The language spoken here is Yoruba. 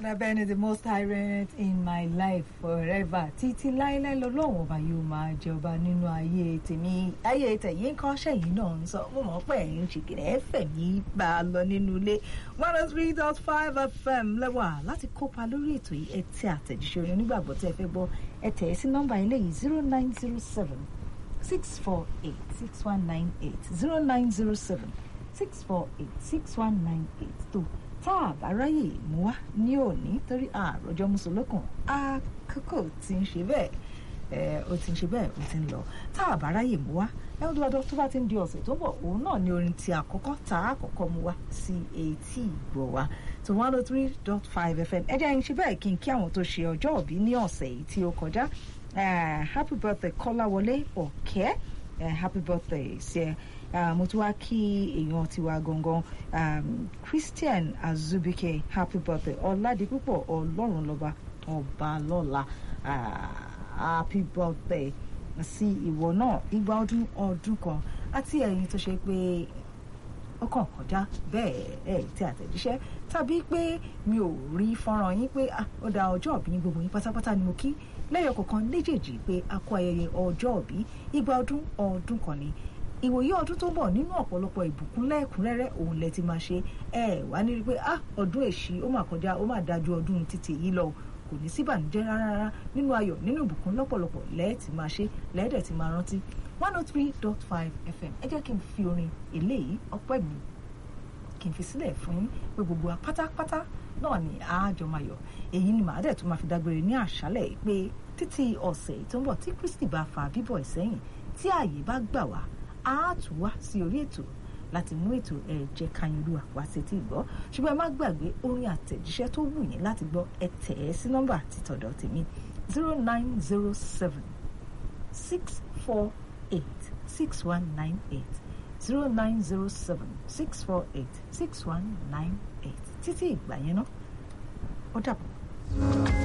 lábẹ́ni the most tyrant in my life forever títí láéláé lọ́lọ́run ọba yóò máa jọba nínú ayé tèmi ayé tẹ̀yìn kan ṣẹ̀yìn náà ń sọ mo mọ̀ pé ẹ̀yin ṣìkìrì ẹ̀fẹ̀ mi bá a lọ nínú ilé one oh three dot five fm lẹ́wà láti kópa lórí ètò yìí ẹ tẹ àtẹ̀jíṣẹ́ orin onígbàgbọ́ tẹ́ ẹ fẹ́ gbọ́ ẹ tẹ̀ ẹ́ sí nọ́mbà ilé yìí zero nine zero seven six four eight six one nine eight zero nine zero seven six four eight six one nine eight tó tá a bá ráyè mú wá ní òní torí àròjọ mùsùlùkùn àkókò tí ń ṣe bẹ́ẹ̀ ẹ ó ti ń ṣe bẹ́ẹ̀ ó ti ń lọ tá a bá ráyè mú wá ẹ ó dúdú tó bá ti ń di ọ̀sẹ̀ tó bọ̀ òun náà ni orin ti àkọ́kọ́ tá a kọ́kọ́ mú wá sí etí ìgbọ̀ wa tó one oh three dot five fm ẹ jẹ́ ń ṣe bẹ́ẹ̀ kí n kí àwọn tó ṣe ọjọ́ òbí ní ọ̀sẹ̀ yìí tí ó kọjá happy birthday kọ́láwọlé ọ̀kẹ́ happy birthday sí ẹ mo tún wá kí èèyàn tiwa gangan um, christian azubike happy birthday ọ̀làdìpúpọ̀ ọlọ́run lọ́ba ọba lọ́la happy birthday sí ìwọ náà igba ọdún ọdún kan àti ẹ̀yin tó ṣe pé ọkàn kọjá bẹ́ẹ̀ ẹ̀ tí àtẹ̀jíṣẹ́ tàbí pé mi ò rí fọ́nrán yín pé ó da ọjọ́ òbí ní gbogbo yín pátápátá ni mo kí lẹ́yọ̀ kọ̀ọ̀kan léjèèjì pé a kó ayẹyẹ ọjọ́ òbí igba ọdún ọdún kan ni ìwòye ọdún tó ń bọ̀ nínú ọ̀pọ̀lọpọ̀ ìbùkún lẹ́ẹ̀kúnrẹ́rẹ́ òun lẹ ti máa ṣe ẹ wá ní rí pé ah ọdún èṣí ó mà kọjá ó mà dájú ọdún títì yìí lọ kò ní síbànújẹ́ rárá nínú ayọ̀ nínú ìbùkún lọ́pọ̀lọpọ̀ lẹ́ẹ̀tì máa ṣe lẹ́ẹ̀dẹ̀ ti máa rántí one oh three dot five fm ẹ jẹ́ kí n fi orin eléyìí ọpẹ́ mi kí n fi sílẹ̀ fún yín pé gbogbo wa pátápátá náà ni àájọ máa yọ̀ èyí ni màá dẹ̀ tún máa fi dágbére ní àṣálẹ̀ pé títí ọ̀sẹ̀ tó ń bọ̀ tí Kristi bá fa bíbọ̀ ìsẹ́yìn tí ààyè bá gbà wá á tún wá sí orí ètò láti mú ètò ẹ̀jẹ̀ kanyinlúwà wá sí ti gbọ́ ṣùgbọ́n ẹ má gbàgbé orin àtẹ̀jíṣẹ́ tó wù yín láti gbọ́ ẹ tẹ̀ ẹ́ sí nọ́mbà títọ̀dọ̀ tèmi zero nine zero seven six four eight six one nine eight zero nine zero seven six four eight six one nine eight títí ìgbà yẹn náà ó dàbọ̀.